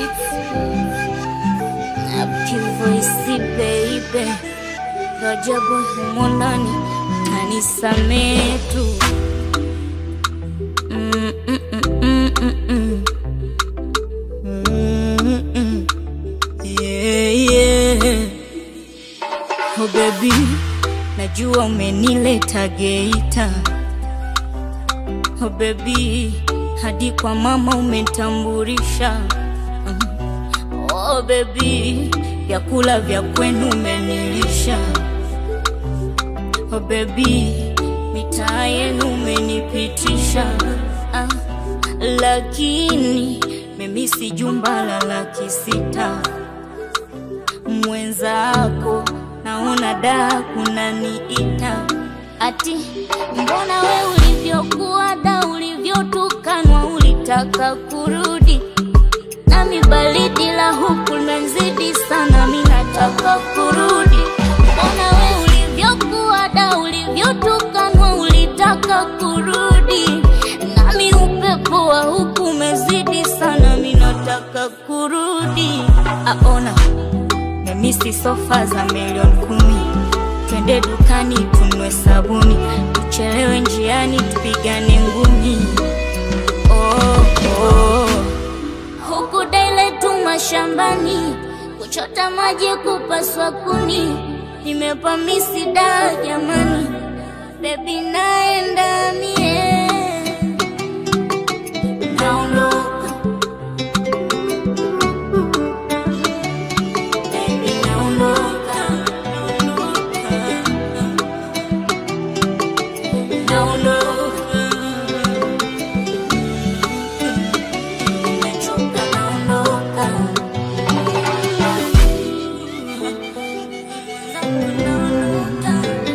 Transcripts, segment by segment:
Happy voice baby, Rajabu humo ndani kanisamee tu. Mm, mm, mm, mm, mm, mm. Mm, mm. Yeah, yeah. Oh baby, najua umenileta Geita. Oh baby, hadi kwa mama umetambulisha. Mm. Oh baby, vyakula vya kwenu umenilisha. Oh baby, mitaa yenu umenipitisha. Ah, lakini mimi si jumba la laki sita mwenzako naona da kunaniita ati mbona we ulivyokuwa da ulivyotukanwa ulitaka kurudi nami baridi la huku nanzidi sana mi nataka kurudi mbona we ulivyokuwa da ulivyotukanwa ulitaka kurudi nami upepo wa huku umezidi sana mi nataka kurudi aona memisi sofa za milioni kumi twende dukani tunwe sabuni tuchelewe njiani tupigane ngumi oh, oh. huku daile tu mashambani kuchota maji kupaswa kuni nimepamisi da jamani bebi naenda mie naondoka Baby, naondoka, naondoka. Nimechoka, naondoka. Naondoka.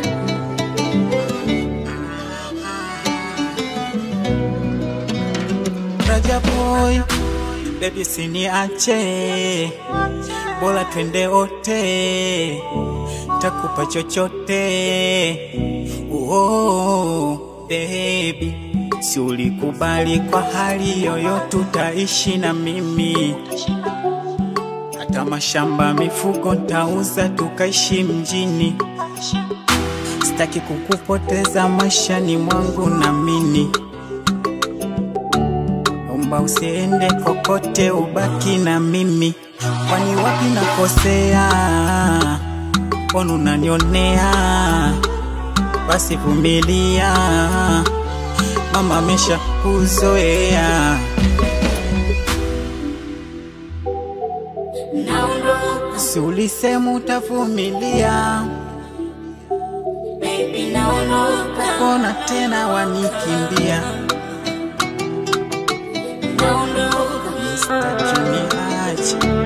Raja boy, baby siniache, bora twende wote, takupa chochote. Oh, baby, si ulikubali kwa hali yoyote utaishi na mimi, hata mashamba mifugo ntauza tukaishi mjini. Sitaki kukupoteza maishani mwangu namini Omba usiende kokote, ubaki na mimi. Kwani wapi nakosea? Mbona unanionea? Basi vumilia, mama amesha kuzoea. Naondoka, Si ulisema utavumilia? baby, naondoka. Mbona tena wanikimbia? Naondoka. Sitaki niache